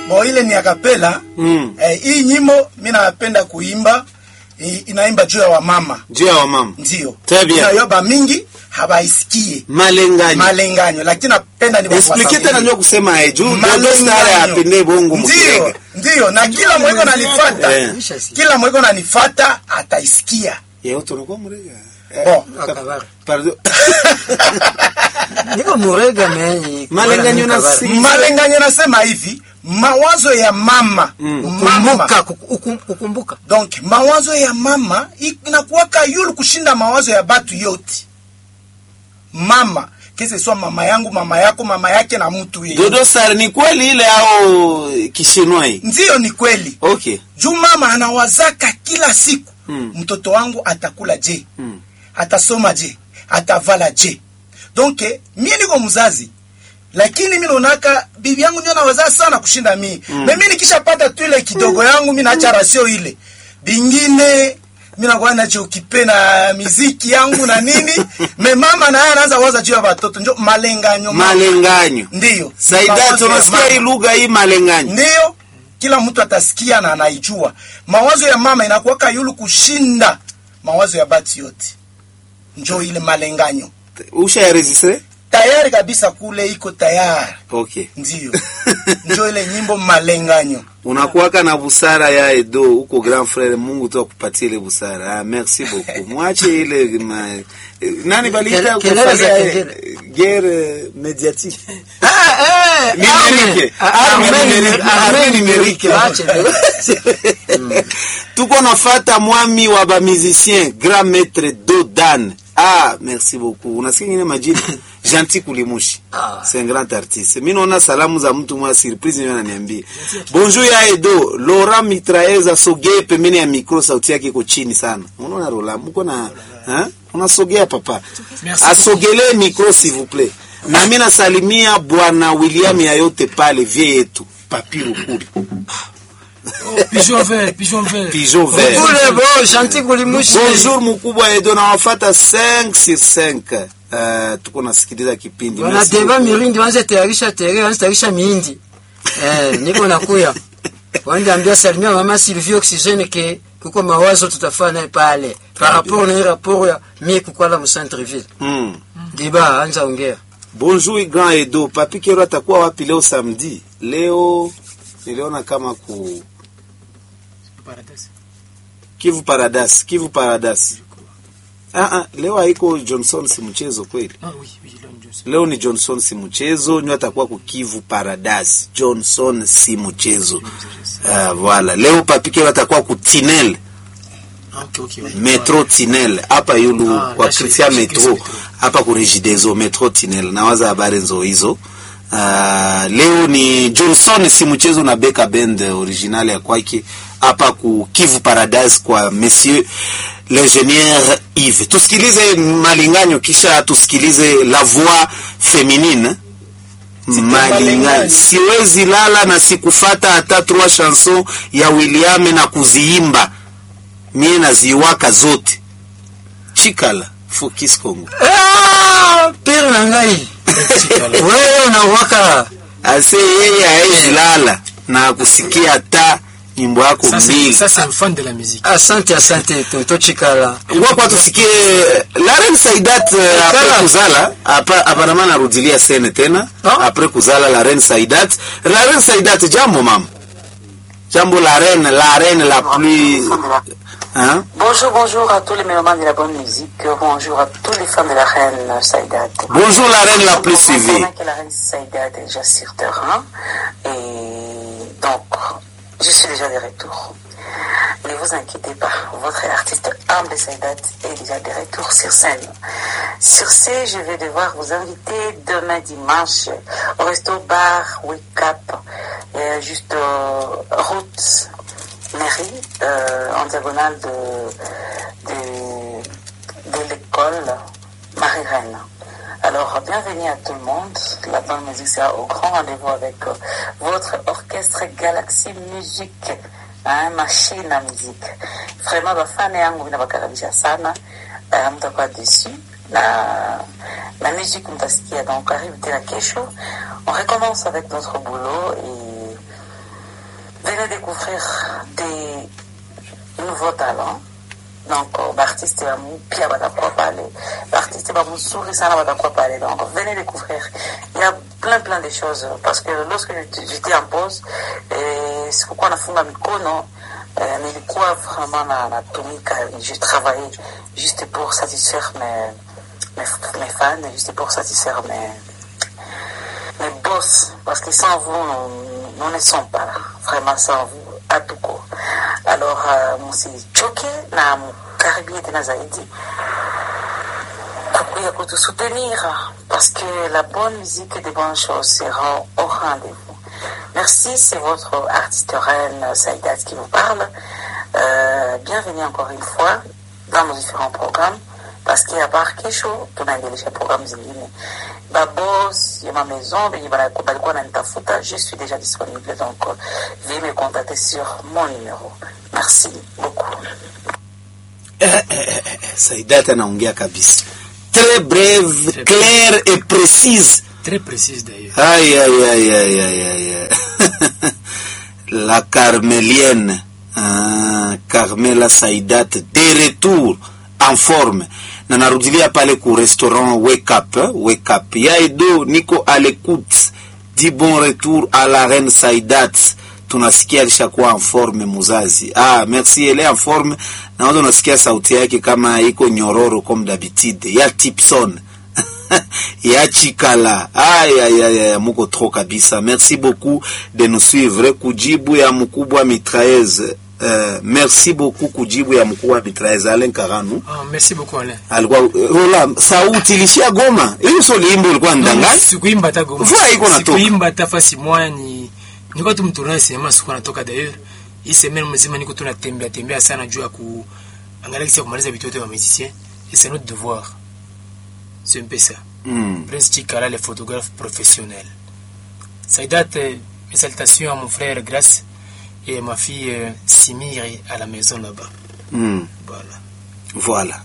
Bo ile ni akapela. Mm. Eh, hii nyimbo mimi napenda kuimba i- inaimba juu ya wamama. juu ya wamama Ndio. Très bien. Inayoba mingi habaisikie. malenganyo Malenganyo lakini napenda ni explique tena ndio kusema eh, juu dodo star apende bongo Ndio, mukirega ndio na kila mweko nanifata. Eh. Kila mweko nanifata ataisikia. yeo tunakuwa murega Bon. Akabara. pardon Niko murega menyi. Malenganyo na si- Malenganyo nasema hivi, mawazo ya mama. Mama. Kumbuka, kuku- kukumbuka. Donc mawazo ya mama inakuwaka yulu kushinda mawazo ya batu yote. Mama kese swa mama yangu, mama yako, mama yake na mtu yeye. dodo star ni kweli ile au kishinwai Ndiyo, ni kweli. okay Juu mama anawazaka kila siku Mm. mtoto wangu atakula je, Mm. atasoma je, atavala je. Donc eh, mie niko mzazi lakini mi naonaka bibi yangu ndio anawazaa sana kushinda mii mm. mimi nikishapata tu ile kidogo yangu mi naacha rasio ile bingine mi nakuwa nachokipe na miziki yangu na nini me mama naye anaanza waza juu ya watoto njo malenganyo mama. malenganyo ndiyo saida Mawazo ya tunasikia mama. hii lugha hii malenganyo ndiyo kila mtu atasikia na anaijua mawazo ya mama inakuwaka yulu kushinda mawazo ya bati yote njo ile malenganyo usha ya registre tayari kabisa kule iko tayari okay ndiyo njo ile nyimbo malenganyo unakuwaka na busara ya edo huko grand frere mungu tu akupatie ile busara ah, merci beaucoup mwache ile ma, eh, nani baliita Kele- kelele za kufanya, kengele. eh, guerre médiatique Ah, eh, Numerique. arme. Arme Arme numerique. numerique. Arme Arme numerique. Ache. tuko nafata mwami wa bamusicien grand maître dodan ah merci beaucoup unasikia ngine majina gentil kulimushi Ah. c'est un grand artiste mi naona salamu za mtu mwa surprise ndio ananiambia bonjour ya edo laurent mitraeza sogee pembeni ya micro sauti yake iko chini sana unaona rola mko na ha? unasogea papa asogelee micro s'il vous plaît na mi nasalimia bwana william yayote pale vie yetu papiru kuli Pigeon vert, pigeon vert. pigeon vert Kule bo, shanti kulimushi. bonjour mkubwa edo nawafata 5 sur 5 uh, tuko nasikiliza kipindi Merci wanateba beaucoup. mirindi wanze tayarisha tere wanze tayarisha mihindi eh, niko nakuya wande ambia salimia mama Sylvie Oxygène ke kuko mawazo tutafanya naye pale par rapport na hii rapport ya mie kukwala mu centre ville Mm. diba anza ongea bonjour grand edo papi kero atakuwa wapi leo samedi leo niliona kama ku Paradise. kivu paradas kivu paradas ah, ah, leo haiko johnson si mchezo kweli Ah oui, oui, Elon Johnson. leo ni johnson si mchezo nyo atakuwa ku kivu paradas johnson si mchezo ah, voilà leo papi kero atakuwa ku tinel Ah, ok, ok. oui. metro tinel hapa yulu Ah, kwa là, chez- Christian chez metro Christian Metro. hapa ku regideso metro tinel nawaza habari nzo hizo uh, leo ni johnson si mchezo na beka band original ya kwake hapa ku kivu paradise kwa monsieur l'ingénieur Yves tusikilize malinganyo kisha tusikilize la voix féminine malinganyo malinganyo. siwezi lala na sikufata hata trois chanson ya William na kuziimba mie naziwaka zote chikala fokis Congo Ah, pere na ngai wewe unawaka ase yeye haezi lala na kusikia hata nyimbo yako Ça, c'est mbili ça, c'est un fan de la musique. asante asante toto chikala ngwapa tusikie Laren Saidat eh, apres Kala. kuzala apa- aparama narudilia sene tena Ah. apres kuzala Laren Saidat Laren Saidat jambo mama jambo la reine la reine la plus hein? Bonjour, bonjour à tous les mélomanes de la bonne musique. Bonjour à tous les fans de la reine Saïdat. bonjour la reine la plus suivie Pendant que la reine Saïdat est déjà sur terrain. Et donc, je suis déjà de retour. Ne vous inquiétez pas, votre artiste humble Saïdat est déjà de retour sur scène. Sur ce, je vais devoir vous inviter demain dimanche au resto bar Wake Up, euh, juste euh, route mairie, euh, en diagonale de, de, de l'école Marie-Reine. Alors, bienvenue à tout le monde. La bonne musique sera au grand rendez-vous avec euh, votre orchestre Galaxy Music, hein, machine à musique. Vraiment, bafana yangu vinawakaribisha sana, uh, mtakuwa dessus na la musique mtasikia. Donc, arrive tena kesho. On recommence avec notre boulot et venez découvrir des nouveaux talents. Donc, euh, l'artiste va nous pia batakuwa pale, l'artiste va mzuri sana batakuwa pale. Donc, venez découvrir. Il y a plein plein de choses parce que lorsque j'étais j'étais en pause, eh, sikukuwa nafunga mikono eh, nilikuwa vraiment na natumika, je travaillais juste pour satisfaire mes, mes, mes fans, juste pour satisfaire mes, mes boss, parce que sans vous, nous, nous ne sommes pas là, vraiment sans vous, à tout court. Alors, euh, msichoke na mkaribie tena zaidi kukuya kutusoutenir parce que la bonne musique et de bonnes choses seront au rendez-vous. Merci, c'est votre artiste reine Saïdat qui vous parle. Euh, bienvenue encore une fois dans nos différents programmes parce qu'il y a par kesho tunaendelesha programu zingine babos ya ma maison benye bana- balikuwa nanitafuta je suis déjà disponible donc euh, veuillez me contacter sur mon numéro merci beaucoup Saidata anaongea kabisa, très brève, claire et précise. Très précise d'ailleurs. Aïe, aïe, aïe, aïe, aïe, aïe, aïe. La carmélienne, ah, Carmela Saidat, de retour en forme. Na narudilia pale ku restaurant Wake Up, eh, Wake Up. Ya Edo, niko à l'écoute. Dis bon retour à la reine Saidat. Tunasikia alishakuwa en forme muzazi. Ah, merci, elle est en forme. Naona unasikia sauti yake kama iko nyororo comme d'habitude. Ya Tipson. ya chikala ay, ay, ay, ay, muko trop kabisa merci beaucoup de nous suivre kujibu ya mkubwa mitraeze uh, merci beaucoup kujibu ya mkubwa mitraeze alen karanu Ah, merci beaucoup Alain. alikuwa rola sauti ilishia goma hiyo sio limbo ulikuwa ndangani Sikuimba hata goma. Mvua iko natoka. Sikuimba hata fasi moja ni nilikuwa tu mtourna sinema sikuwa natoka d'ailleurs. Hii semaine mzima niko tu natembea tembea sana juu ya ku angalia kisi ya kumaliza vitu vyote vya musicien et c'est notre devoir. C'est un peu ça. mm. Prince Chikala, le photographe professionnel. Saïdat, euh, mes salutations à mon frère Grace et à ma fille euh, Simiri à la maison là-bas. Mm. Voilà. Voilà.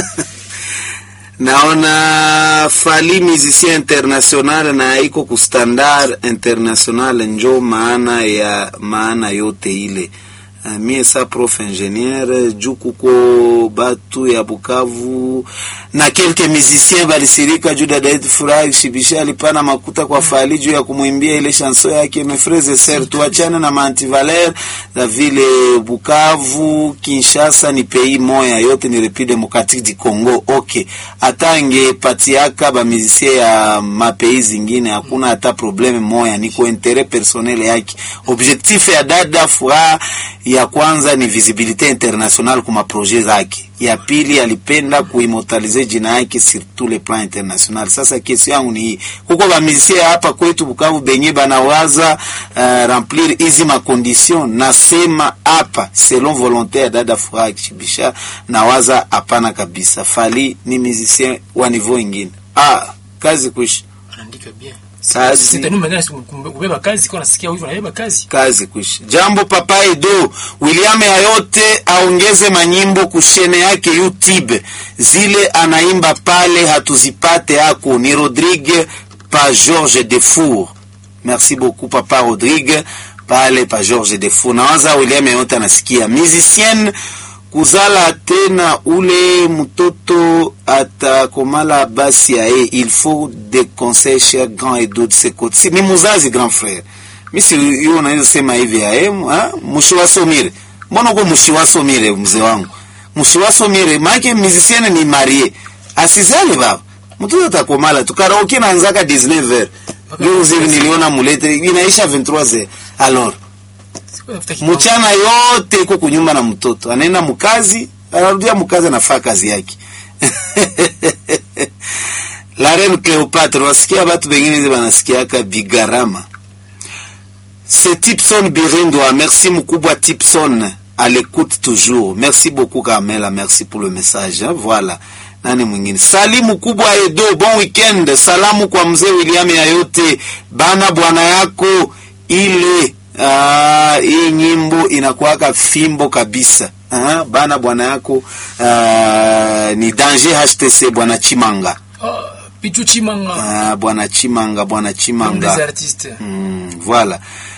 naona fali musicien international na iko ku standard international njo maana ya maana yote ile Uh, mie sa prof ingénieur juu kuko batu ya Bukavu na kelke musicien balisirika juu dada yetu Furahi Shibisha alipana makuta kwa Fali juu ya kumwimbia ile chanson yake mes frères et sœurs, tuachane na mantivaler za vile Bukavu, Kinshasa ni pays moya, yote ni République démocratique du Congo. Okay, hata angepatiaka ba musicien ya mapei zingine hakuna hata probleme moya, ni kwa interet personnel yake. Objectif ya dada Furaha ya kwanza ni visibilité internationale kuma projet zake. Ya pili alipenda kuimmortalize jina yake sur tous les plans international. Sasa kesi yangu ni hii, kuko bamisie hapa kwetu Bukavu benye banawaza uh, remplir hizi makondition, nasema hapa selon volonté ya dada Furaha Kishibisha, nawaza hapana kabisa. Fali ni musicien wa niveau ingine. Ah, kazi kuishi Anaandika bien. Kazi. Sasa ndio maana kubeba kazi kwa nasikia hivyo anabeba kazi. kazi kuishi. Jambo Papa Edo William yayote aongeze manyimbo kushene yake YouTube, zile anaimba pale hatuzipate ako ni Rodrigue pa George Defour. Merci beaucoup Papa Rodrigue pale pa George Defour. Nawaza William yayote anasikia musicienne kuzala tena ule mtoto atakomala basi yaye il faut des conseils cher grand Edo de ce côté. Si, ni muzazi grand frère misi hiyo unaweza sema hivi ae mushiwasomire mbona uko mushiwasomire mzee wangu mushiwasomire maake musicienne ni marie asizale baba mtoto atakomala tu karaoke naanzaka 19 heures leo zivi niliona mulete inaisha 23 heures alors Sikuwa nafuta kibao. mchana yote iko kunyumba na mtoto anaenda mkazi anarudia mkazi anafaa kazi yake la reine Cleopatra wasikia batu bengine banasikiaka bigarama c'est Tipson Birindwa merci mkubwa Tipson à l'écoute toujours merci beaucoup Carmela merci pour le message hein? voilà nani mwingine sali mkubwa Edo bon weekend salamu kwa mzee William yayote bana bwana yako ile Ah, hii nyimbo inakuwaka fimbo kabisa ah, bana bwana yako ah, ni danger HTC bwana Chimanga Ah, Pichu Chimanga. ah, bwana Chimanga bwana Un des Chimanga artistes. Mm, voilà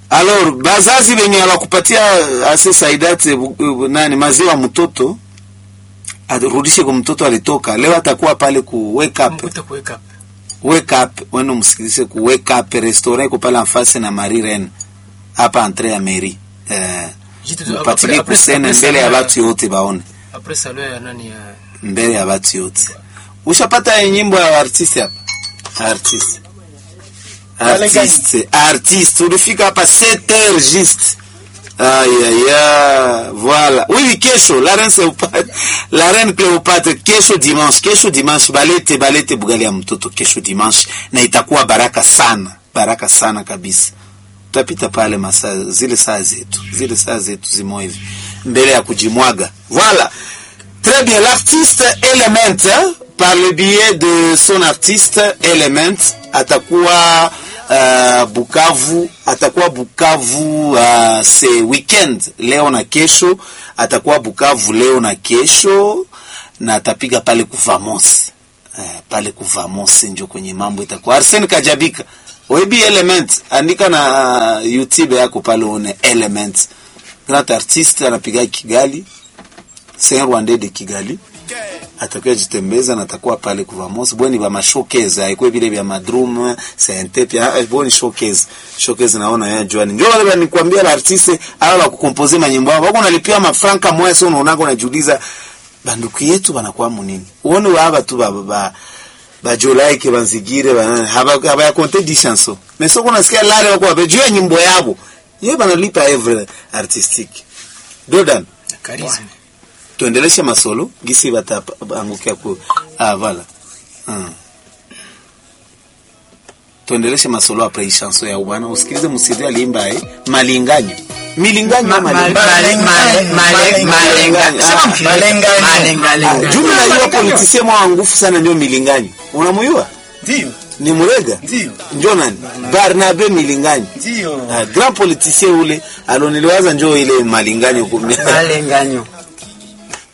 alors bazazi wenye hawakupatia ase saidati bu- bu- nani maziwa mtoto arudishe kwa mtoto alitoka leo atakuwa pale ku wake up mkuta kuweka hapa. wake up wenu msikilize ku wake up restaurant iko pale afasi na Marie Reine hapa entre ya mairie eh Jitu tu- mpatilie après- après- kusene après mbele ya salon ya- watu yote baone après salon ya nani ya mbele ya watu yote ushapata nyimbo ya artiste hapa artiste artiste artiste ulifika hapa 7 heures juste Aïe, aïe, aïe, voilà. Oui, kesho, la reine Cléopâtre, la reine Cléopâtre, kesho dimanche, kesho dimanche, balete, balete bugali ya mtoto, kesho dimanche, na itakuwa baraka sana, baraka sana kabisa. Tutapita pale masaa, zile saa zetu, zile saa zetu zimo hivi, mbele ya kujimwaga. Voilà. Très bien, l'artiste Element, hein, par le biais de son artiste Element, atakuwa uh, Bukavu, atakuwa Bukavu uh, ce weekend leo na kesho, atakuwa Bukavu leo na kesho na atapiga pale kuvamos uh, pale kuvamos njo kwenye mambo itakuwa. Arsene Kajabika, webi Element, andika na uh, YouTube yako pale une Element, grand artiste anapiga Kigali Saint Rwandais de Kigali atakuwa jitembeza na atakuwa pale kuvamos bweni ba mashowcase haikuwa vile vya madrum sente pia ah, bweni showcase showcase naona ya Joan ndio wale nikwambia la artiste ala la kukompoze manyimbo wako unalipia mafranka moya sio unaona unajiuliza banduku yetu banakuwa munini uone waba tu baba ba bajolaike banzigire banana haba haba ya compter 10 chansons mais sio kuna sikia lale wako wabejua nyimbo yabo yeye banalipa every artistique Dodan charisme tuendeleshe masolo gisi bataangukia ku ah, vala mm. tuendeleshe masolo apre hii chanson ya bwana usikilize msidi alimba eh malinganyo milinganyo Ma- ama ma- malinganyo? male- male- male- malenga. Ah, Sema malenga. malenga, Ah, lenga. jumi najua politisie mwa ngufu sana ndio milinganyo unamuyua Ndio, ni murega ndio, njo nani barnabe milinganyo ndio. ah, grand politicien ule aloniliwaza njo ile malinganyo kumia malenganyo